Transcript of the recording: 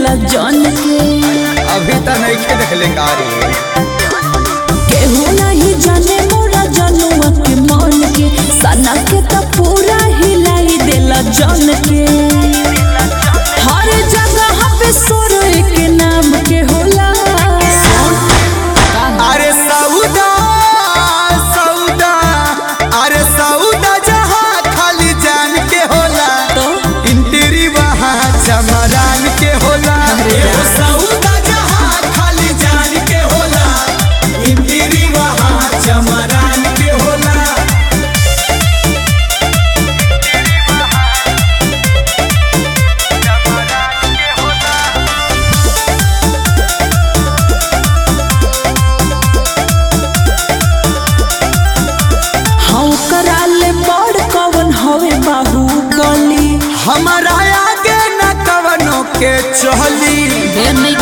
देला जन के अभी तक नहीं खे देखले कारी केहू नहीं जाने मोरा जनुआ के मन के सना के तो पूरा हिलाई देला जन के हर जगह पे सोरो के नाम के होला अरे सऊदा सऊदा अरे सऊदा जहाँ खाली जान के होला तो इंटरी वहाँ चमरान के होला अरे एगो यार। सऊदा जहाँ खाली जान के होला इंटरी वहाँ चमरान के होला हाँ कराले बड़ कवन हवे बाहुबली हमारा आगे न कवनों के चहली ढेर नहीं